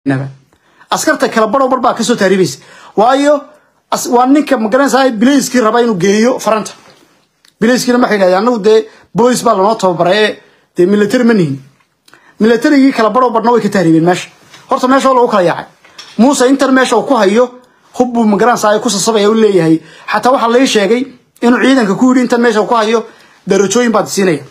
askarta kala baro bar baa kasoo taariibaysa waayo waa ninka magaranaysaa bilayskii raba inuu geeyo faranta bilayskiina waxay yidhahdeen anagu dee boolis baa lanoo tababaray ee dee military ma nihin militarigii kala baro barna way ka taariibeen meesha horta meesha oo lagu kala yaacay muuse intan meesha uu ku hayo hub buu magaranaysaa ku sasabaya u leeyahay xataa waxaa lai sheegay inuu ciidanka ku yidhi intan meesha ku hayo darajooyin baad siinaya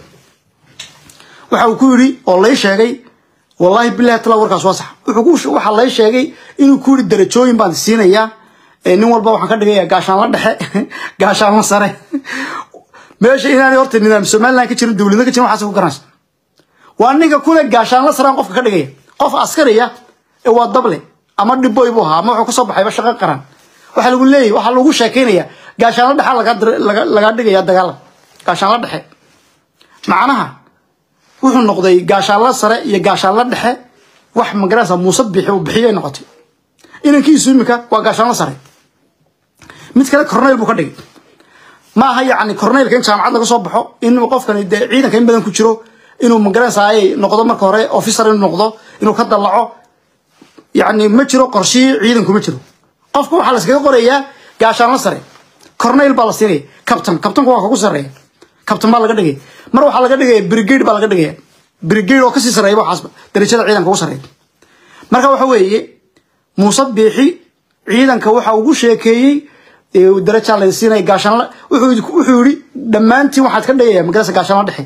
waxa uu ku yidhi oo lai sheegay wallaahi bilahi tala warkaas waa sax waxaa lai sheegay inuu ku yidhi darajooyin baan siinayaa nin walba waxaan ka dhigaya gaashaanla dhexe gaashaanla sare meesha inaanay horta nidaam somaliland ka jirin dowladna ka jirin waxaas ku garanaysa waa ninka kule gaashaanla saraan qofka ka dhigaya qof askariya ee waa dable ama dhiboy buu ahaa ama wuxuu kasoo baxayba shaqo qaran waxaa lagu leeyahy waxaa lagu sheekaynaya gaashaanla dhexa laga dhigaya dagaalan gaashaanla dhexe macnaha wuxuu noqday gaashaanla sare iyo gaashaanla dhexe wax magaranaysa muuse bixi uu bixiyay noqotay inankiisu imika waa gaashaanla sare mid kale corneyl buu ka dhigay ma aha yacni corneylka in jaamacad laga soo baxo in qofkani dee ciidanka in badan ku jiro inuu magaranaysa ay noqdo marka hore officer inuu noqdo inuu ka dallaco yacni ma jiro qorshihii ciidanku ma jiro qofka waxaa la iskaga qorayaa gaashaanla sare corneyl baa la siinaya captain captainku waa kagu sarreeya captain baa laga dhigaya mar waxaa laga dhigaya brigade baa laga dhigaya brigade oo kasii sarreeya waxaasba darajada ciidanka ugu sarreeya marka waxa weeye muuse biixi ciidanka waxa ugu sheekeeyey darajaa la siinaya gaashaanla wuxuu yidhi dhammaantiin waxaad ka dhigaya magarasa gaashaanla dhexe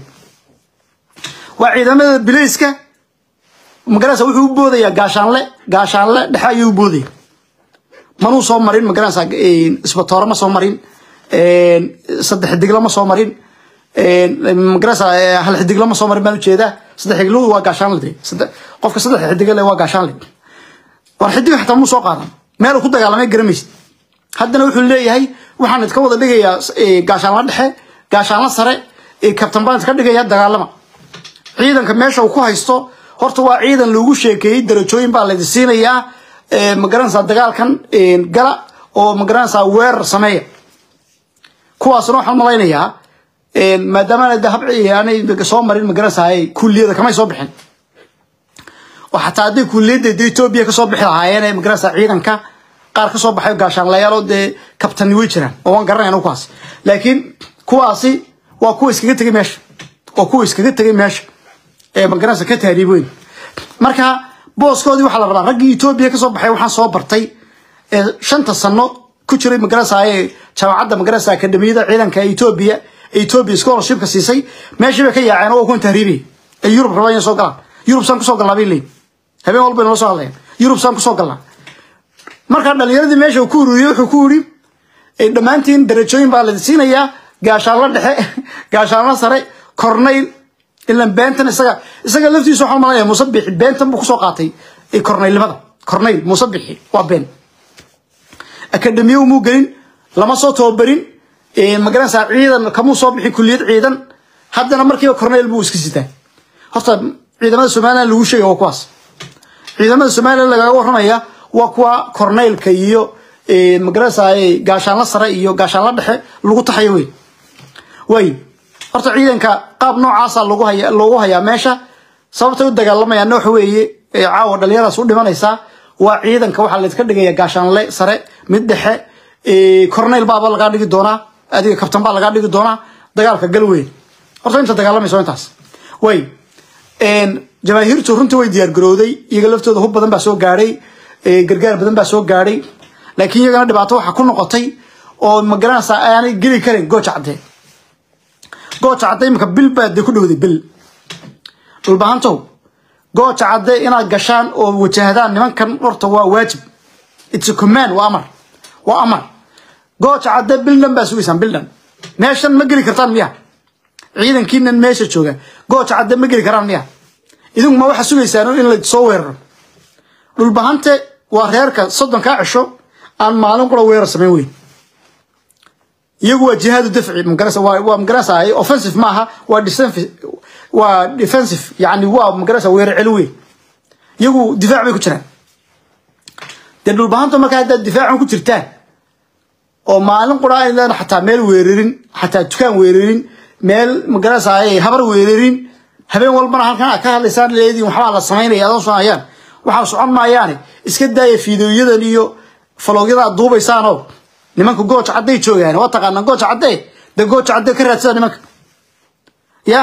waa ciidamada bilayska magarasa wuxuu u boodayaa gaashaanle gaashaanle dhexe ayuu u boodaya manuu soo marin magarasa isbatoore ma soo marin saddex digla ma soo marin magarasa hal xidigla ma soo marin baan ujeedaa saddex xiglu waa gaashaanle de qofka saddex xidigle waa gaashaanle war xidig xataa muu soo qaadan meel ku dagaalamay garamaysid haddana wuxuu leeyahay waxaan idka wada dhigayaa gaashaanla dhexe gaashaanla sare kabtan baan idka dhigaya dagaalama ciidanka meesha uu ku haysto horta waa ciidan lagu sheekeeyey darajooyin baa laydi siinayaa magaranaysaa dagaalkan gala oo magaranaysaa weerar sameeya kuwaasna waxaan malaynayaa maadaama aanay soo marin magaranaysaa kulliyada kamay soo bixin oo xataa hadday kulliyadda de etoobiya kasoo bixi lahaayeen magaranaysaa ciidanka qaar kasoo baxay gaashaanlayaal oo dee kabtani way jiraan oo waan garanayna kuwaas laakiin kuwaasi waa kuwa iskaga tegay meesha waa kuwa iskaga tegay meesha ee magaranaysa ka taariib weyn marka booskoodii waxaa la rabaa raggii etoobiya kasoo baxay waxaan soo bartay ee shanta sano ku jiray magaranaysa ee jaamacadda magaranaysa akademiyada ciidanka etoobiya ee etoobiya scholarshipka siisay meeshii bay ka yaaceen oo kuwan tahriibiyay ee yurub rabaan inay soo galaan yurub saan kusoo galnaa bay leeyihin habeen walba inala soo hadlayaan yurub saan kusoo galnaa markaa dhalinyaradii meesha uu ku ururiyey wuxuu ku yidhi dhammaantiin darajooyin baa la siinayaa gaashaanla dhexe gaashaanla sare corneyl ilan beentan isaga isaga laftiisa waxaan malanaya muuse bixi beentan buu kusoo qaatay corneylnimada corneyl muuse bixi waa been akademiye umuu gelin lama soo tababarin magaranaysaa ciidan kamuu soo bixin kulliyad ciidan haddana markiiba corneyl buu iska sitaa horta ciidamada somaliland lagu sheegay waa kuwaas ciidamada somaliland lagaga warramaya waa kuwa corneylka iyo magaranaysaa gaashaanla sare iyo gaashaanla dhexe lagu taxayo wey way horta ciidanka qaab noocaasa lagu haya loogu hayaa meesha sababtay u dagaalamayaanna waxa weeye caawa dhalinyaradas u dhimanaysaa waa ciidanka waxaa laydka dhigaya gaashaanle sare mid dhexe corneyl baaba lagaa dhigi doonaa adiga kabtan baa lagaa dhigi doonaa dagaalka gal weyn horta inta dagaalamayso intaas way jamaahiirtu runtii way diyaar garowday iyaga laftooda hub badan baa soo gaadhay gargaar badan baa soo gaadhay laakiin iyagana dhibaato waxaa ku noqotay oo magaranaysaa aanay geli karin gooja caddee gooja cadde imika bil baa dee ku dhowday bil dhulbahantow gooja cadde inaad gashaan oo wajahdaan nimankan horta waa waajib it's a command waa amar waa amar gooja cadde bil dhan baa sugaysaan bil dhan meeshan ma geli kartaan miya ciidankiinan meesha jooga gooja cadde ma geli karaan miya idinku ma waxaa sugaysaan in la soo weeraro dhulbahante waa reerka soddonkaa cisho aan maalin qura weerar samayn weyn iyagu waa jihaadu dafci magarasa waa waa magarasa offensive maaha waa defensive waa defensive yani waa magarasa weerar celi weyn iyagu difaac bay ku jiraan dee dhulbahanta markaa haddaad difaacan ku jirtaan oo maalin qura aydan xataa meel weerarin xataa dukaan weerarin meel magarasa habar weerarin habeen walbana halkan aad ka hadlaysaan leediin waxbaa la samaynaya adoon soo hayaan waxaa socon maayaane iska daaya fiidooyadan iyo faloogyada aad duubaysaanoo nimanka gooja cadday joogaan waa taqaanaa gooja caddee dee gooja caddee ka raadsada nimanka ya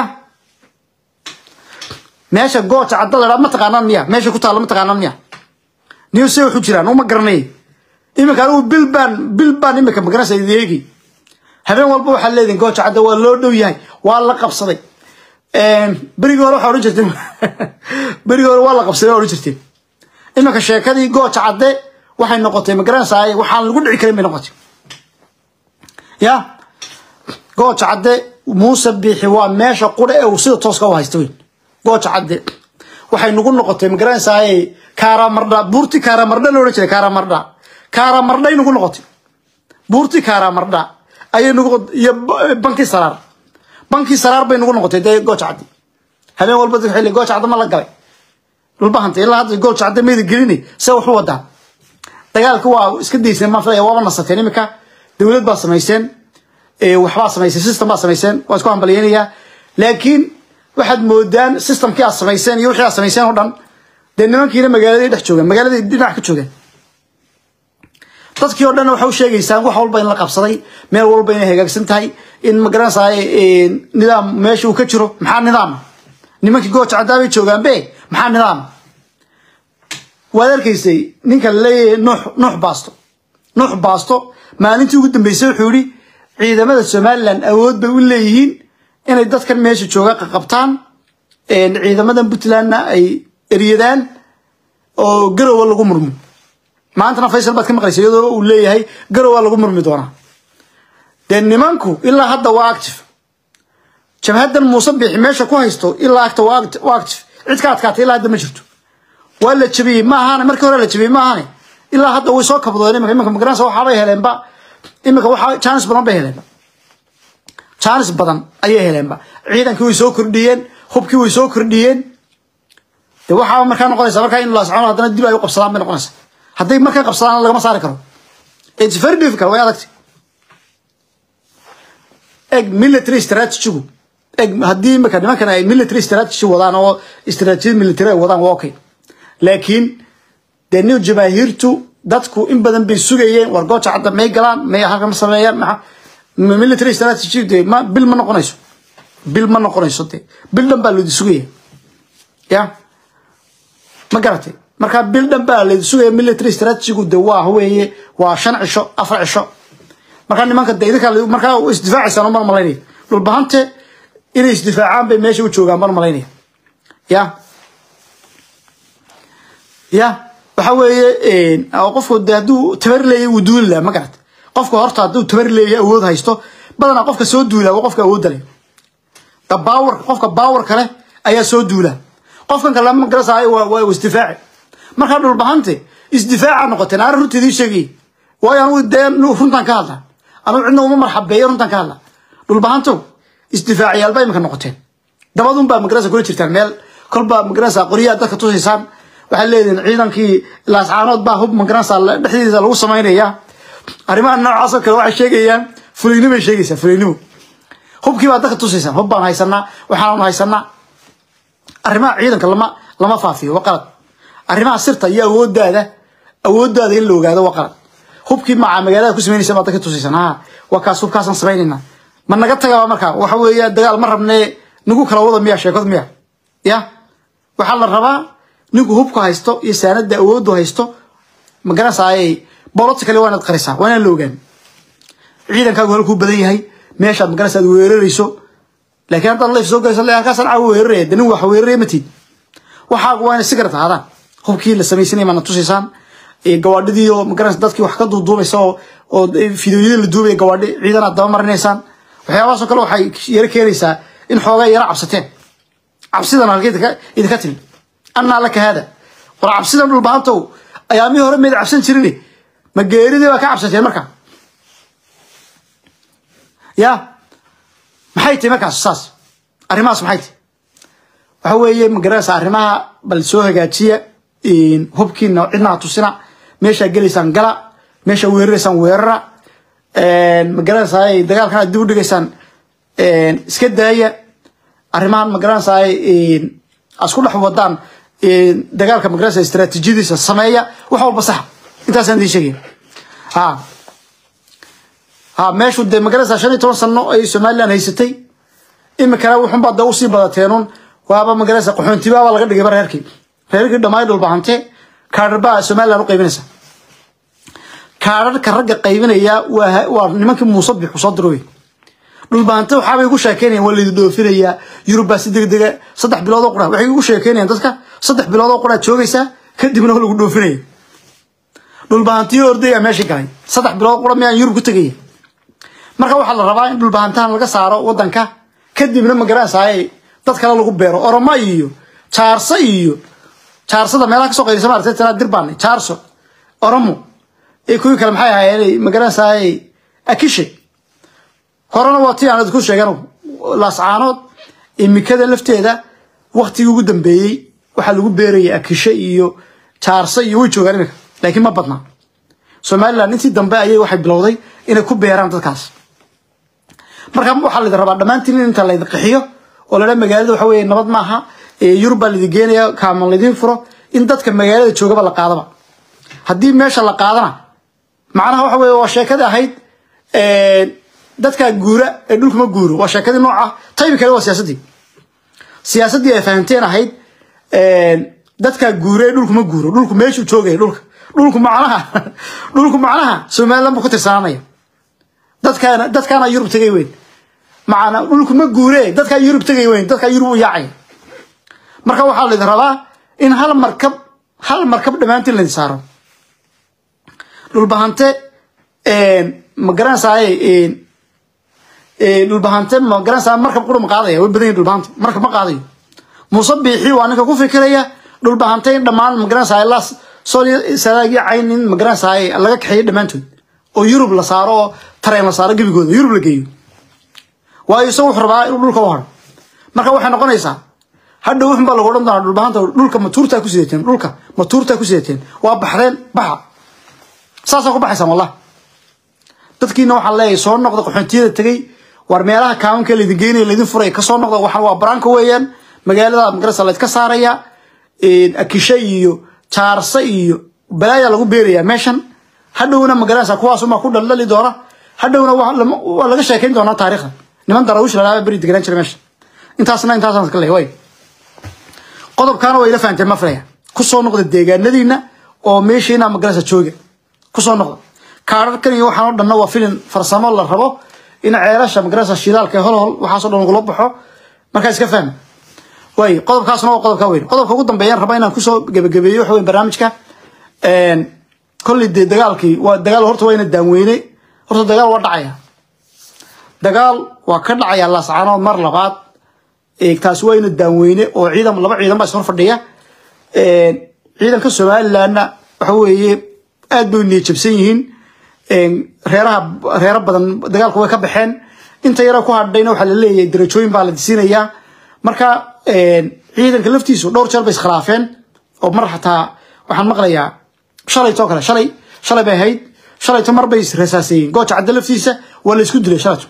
meesha gooja cadda la dhaa ma taqaanaan miya meesha ku taalla ma taqaanaan miya niyo se wuxuu jiraan uma garanay iminka anigu bil baan bil baan iminka magaranaysa eegi habeen walba waxaad leedihin gooja cadda waa loo dhow yahay waa la qabsaday berigii hore waxaa odhan jirteen berigii hore waa la qabsaday waa odhan jirteen iminka sheekadii gooja cadde waxay noqotay magaranaysaa waxaan lagu dhici karin bay noqotay ya gooja cadde muuse biixi waa meesha qudha ee uu sida tooska u haysta weyn gooja cadde waxay nagu noqotay magaranaysaa kaaramardha buurti kaaramardha la odhan jiray kaaramardha kaaramardhay nagu noqotay buurti kaaramardha ayay nagu iyo bankii saraar bankii saraar bay nagu noqotay dee gooja cadde habeen walba dadka xilli gooja cadde ma la galay dhulbahanta ilaa hadda gooja cadde mayda gelini se waxu wadaa dagaalka waa iska dayseen maan filaya waaba nasateen iminka dowlad baa samayseen waxbaa samayseen system baa samayseen waa isku hambalyeynayaa laakiin waxaad moodaan systemkii aad samayseen iyo wixii aad samayseen oo dhan dee nimankiina magaaladay dhex joogaan magaaladay dhinac ka joogaan dadkii oo dhan waxay u sheegaysaan wax walba in la qabsaday meel walba inay hagaagsan tahay in magaranaysaa nidaam meesha uu ka jiro maxaa nidaam nimankii gooja caddaabay joogaan be maxaa nidaam waad arkaysay ninka laleeyahay nuux nuux baasto nuux baasto maalintii ugu dambeysay wuxuu yihi ciidamada somalilan awood bay u leeyihiin inay dadkan meesha jooga qaqabtaan ciidamadan puntlandna ay eryadaan oo garowa lagu murmo maantana faysal baad ka maqlaysa iyadoo uu leeyahay garowa lagu murmi doonaa dee nimanku ilaa hadda waa active jabhadan muuse biixi meesha ku haysto ilaa agta waa active cid ka adkaatay ilaa hadda ma jirto waa la jabiyey ma ahaane markii hore la jabiyey ma ahaane ilaa hadda way soo kabdoodeen imika imika magaranaysa waxaabay heleenba imika waxaa jaanis badan bay heleenba jaanis badan ayay heleenba ciidankii way soo kordhiyeen hubkii way soo kordhiyeen de waxaaba markaa noqonaysa markaa in laascoon haddana dib ay u qabsadaan bay noqonaysa hadday markaa qabsadaan lagama saari karo it's very difficult way adagtay eg military strategigu eg haddii imika nimankan ay military strategy wadaan oo istaraatiijiyad military ay wadaan waa okay laakiin dee new jamaahiirtu dadku in badan bay sugayeen war gooja cadda may galaan may halka ma sameeyaan maa military strategy de ma bil ma noqonayso bil ma noqonayso de bil dhan baa lodi sugaya ya ma garatay markaa bil dhan baa lodi sugaya military strategigu de waa weeye waa shan cisho afar cisho markaa nimanka de idinka markaa isdifaacaysaan mar malaynaya dhulbahante inay isdifaacaan bay meesha u joogaan mar malaynaya ya ya waxa weeye qofku de hadduu tabar leeyahy wuu duuli laha ma garat qofka horta hadduu tabar leeyahy awood haysto badanaa qofka soo duulaa waa qofka awoodda leh da baawer qofka baawerka leh ayaa soo duulaa qofkan kale ma garasaayo waa waa isdifaaci markaa dhulbahante isdifaaca noqoteen aan runta idiin sheegay waayo anugu dee runtan ka hadla anugu cidna uma marxabeeyo runtan ka hadla dhulbahanto isdifaaciyaal baa imika noqoteen dabadun baa magarasa kula jirtaan meel kolbaa magarasa qoryaha dadka tusaysaan waxaad leedihin ciidankii laascaanood baa hub magaranaysa dhexdiisa lagu samaynaya arrimaha noocaasoo kale waxay sheegayaan fuliynimo ay sheegaysaa fuliynimo hubkii baa dadka tusaysaan hub baan haysanaa waxaan haysanaa arrimaha ciidanka lama lama faafiyo waa qalad arrimaha sirta iyo awoodaada awoodaada in la ogaado waa qalad hubkii maca magaalada ku samaynaysa baa dadka tusaysaan ha waa kaas hubkaasaan samaynayna ma naga tagaba markaa waxa weeye dagaal ma rabnee nagu kala wada miya sheekad miya ya waxaa la rabaa ninku hubka haysto iyo saanada awoodu haysto magaranaysaay bolota kale waa inaad qarisaa waa inaan la ogaan ciidankaagu halkuu badan yahay meeshaad magaranaysa aad weerarayso laakiin haddaad leef soo galayso le halkaasaan caawa weeraraya de nin wax weeraraya ma tiid waxaagu waa inay sigaret ahaadaan hubkii la samaysanaya maana tusaysaan gawaadhidii oo magaranaysa dadkii wax ka duuduubaysa oo oo fideoyadii la duubaya gawaadhi ciidan aad daba marinaysaan waxyaabahaasoo kale waxay yaro keenaysaa in xoogaa yaro cabsateen cabsidan halkay idinka timi annaa laka haada war cabsidan dhulbahantow ayaamihii hore mayd cabsan jirin ma geeridii baa ka cabsateen marka ya maxay tahay markaas saas arrimahaas maxay tahay waxa weeye magaranaysa arrimaha bal soo hagaajiya hubkiina cidnaa tusina meeshaa gelaysaan gala meeshaa weeraraysaan weerara magaranaysaa dagaalkan aad dib u dhigaysaan iska daaya arrimahan magaranaysaa asku dhex wadaan dagaalka magarasa istaraatiijiyadiisa sameeya wax walba saxa intaasaan idiin sheegaya ha ha meeshu dee magarasa shan iyo toban sano ay somaliland haysatay imikana wuxunbaa dee usii badateenun waaba magarasa qaxoontibaaba laga dhigayba reerkii reerkii dhammaay dhulbahante kaadharbaa somaliland u qaybinaysa kaadharka ragga qaybinaya waa waa nimankii muuse bixu soo diro wey dhulbahante waxaabay igu sheekeynayaan waa laydi dhoofinayaa yurubaa si degdega saddex bilood oo qura waxay igu sheekeynayaan dadka saddex bilood oo quraad joogaysaa kadibna lagu dhoofinaya dhulbahantiyo ordaya meeshii galay saddex bilood qura miyaan yurub ku tegaya marka waxaa la rabaa in dhulbahantahan laga saaro wadanka kadibna magaranaysaay dad kale lagu beero oromo iyo jaarso iyo jaarsada meelaha kasoo qayrisa maartay tanaa dirbaan jaarso oromo ee kuwii kale maxay ahaayeen magaranaysaay akishe horena waa tii aan ku sheegan laascaanood imikada lafteeda waktigii ugu dambeeyey waxaa lagu beerayay akishe iyo jaarso iyo way joogaan imika laakiin ma badna somaliland intii dambe ayay waxay bilowday inay ku beeraan dadkaas marka waxaa laydin rabaa dhammaantiin in inta laydin qaxiyo oo ladha magaalada waxa weeye nabad maaha yurub baa laydin geenaya kaaman laydin furo in dadka magaalada joogaba la qaadaba haddii meesha la qaadana macnaha waxa weye waa sheekadii ahayd dadkaa guura ee dhulka ma guuro waa sheekadii nooca taybi kale waa siyaasaddii siyaasaddii ay fahamteen ahayd dadkaa guura ee dhulku ma guuro dhulku meeshuu joogaya dhulka dhulku macnaha dhulku macnaha somaliland buu ka tirsananaya dadkaana dadkaana yurub tegay weyn macana dhulku ma guure dadkaa yurub tegay weyn dadkaa yurub u yaacaya marka waxaa laydin rabaa in hal markab hal markab dhammaantiin laydin saaro dhulbahante ma garanaysaay dhulbahante ma garanaysaa markab qura ma qaadaya way badan yihin dhulbahante markab ma qaadayo muuse biixi waa ninka ku fikiraya dhulbahante in dhammaan ma garanaysaay las sooliya sadaagii cayn in ma garanaysaay laga kaxeeyo dhammaantood oo yurub la saaro oo tareen la saaro gebigooda yurub la geeyo waayo isagu wuxuu rabaa inuu dhulka u haro marka waxay noqonaysaa hadhow wuxun baa lagu odhan doonaa dhulbahanta dhulka matuurtaa ku sidateen dhulka matuurtaa ku sidateen waa baxdeen baxa saasaa ku baxaysaan wallah dadkiina waxaan leeyahay soo noqda qaxoontiyada tegey war meelaha kaamanka laydin geynaya laydin furay kasoo noqda waxaan waa baraanka weeyaan magaalada magarasa laydka saaraya akishe iyo jaarse iyo balaaya lagu beerayaa meeshan hadhowna magaranaysa kuwaasumaa ku dhaldhali doona hadhowna waa laga sheekayn doonaa taariikhda niman daraawish lalaaba beri deganaan jira meesha intaasna intaasaan iska leeyahay way qodobkaana waa ila fahanteen ma filaya kusoo noqda deegaanadiina oo meeshiina magaranaysa jooga kusoo noqda kaararkan iyo waxaan oo dhanna waa filin farsamo la rabo in ceelasha magaranaysa shidaalka hol hol waxaasoo dhan lagula baxo markaa iska fahma way qodobkaasna waa qodobka weyn qodobka ugu dambeeyaan raba inaan kusoo gebagabeeyo waxa weyn barnaamijka kolley dee dagaalkii waa dagaal horta waa ina daanweyne horta dagaal waa dhacaya dagaal waa ka dhacaya laascaanood mar labaad taasi waa ina daanweyne oo ciidan laba ciidan baa ishor fadhiya ciidanka somalilandna waxa weeye aad bay niyajabsan yihiin reeraha reero badan dagaalku way ka baxeen inta yara ku hadhayna waxaa la leeyahay darajooyin baa la disiinayaa marka ciidanka laftiisu dhowr jeer bay iskhilaafeen oo mar xataa waxaan maqlayaa shalaytoo kale shalay shalay bay ahayd shalayto mar bay israsaaseeyeen gooja cadde laftiisa waa la isku dilay shalayto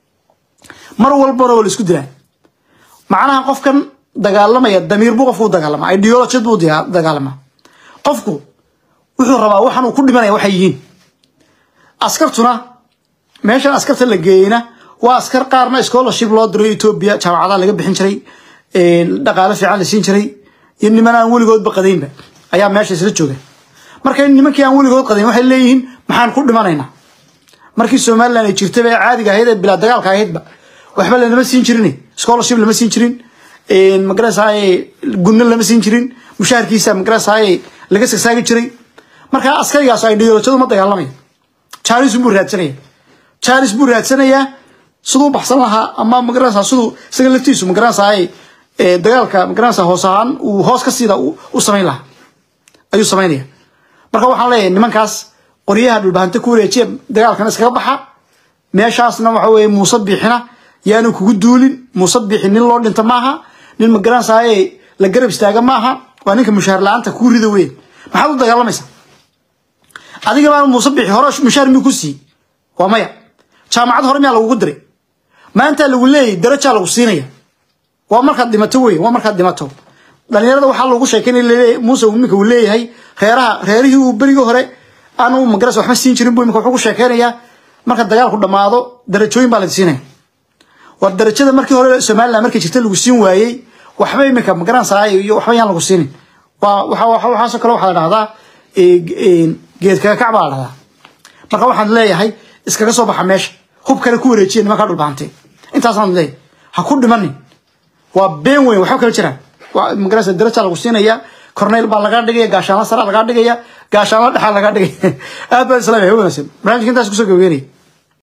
mar walbana waa la isku dilaa macnaha qofkan dagaalamaya damiir buu qofku u dagaalama ideologid buu dagaalama qofku wuxuu rabaa waxan uu ku dhimanaya waxay yihiin askartuna meeshan askarta la geeyeyna waa askar qaarna scholarship loo diray etoobiya jaamacadaha laga bixin jiray dhaqaale fiican la siin jiray iyo niman aan weligoodba qadaynba ayaa meesha isla jooga marka nimankii aan weligood qadayn waxay leeyihiin maxaan ku dhimanaynaa markii somaliland ay jirtaba ee caadiga ahayd ee bilaa dagaalka ahaydba waxba lanama siin jirin scholarship lama siin jirin magarasaaye gunno lama siin jirin mushaharkiisa magarasaaye laga sagsaagi jiray marka askarigaas ideolojadu ma dagaalamaya jaris buu raadsanaya jaris buu raadsanayaa siduu baxsan lahaa ama magaranaysaa siduu isaga laftiisu magaranaysaa dagaalka magaranaysaa hoos ahaan uu hoos ka siida u samayn lahaa ayuu samaynaya marka waxaan leeyahay nimankaas qoryaha dhulbahante ku wareejiya dagaalkana iskaga baxa meeshaasna waxa weeye muuse biixina yaanu kugu duulin muuse biixi nin loo dhinta maaha nin magaranaysaa la garab istaaga maaha waa ninka mushaar la-aanta kuu rida weyn maxaad u dagaalamaysaa adiga baa muuse biixi hore mushaar miyuu ku siiyey waa maya jaamacad hore miyaa lagugu diray maanta lagu leeyahy darajaa lagu siinaya waa markaad dhimato wey waa markaad dhimato dhalinyarada waxaa loogu sheekeynaya laleeyahay muuse iminka uu leeyahay reeraha reerihii uu berigii hore aanu magaras waxba siin jirin buu iminka wuxuu ku sheekeynayaa marka dagaalku dhammaado darajooyin baa la siinaya war darajada markii hore somaliland markay jirta lagu siin waayey waxba iminka magaransaay iyo waxba yaan lagu siinin waa waxa waxa waxaasoo kale waxaa la dhahdaa geed kaga kac baa la dhahdaa marka waxaan leeyahay iskaga soo baxa meesha hub kale ku wareejiya nimankaa dhulbaantay intaasaan leeyahay ha ku dhimanin waa been weyn waxba kala jiraan magarasa daraja lagu siinaya corneyl baa lagaa dhigaya gaashaanla sara lagaa dhigaya gaashaanla dhexaa lagaa dhigaya aad baa islaamaya wanaagsan barnaamijka intaas kusoo gabageenaya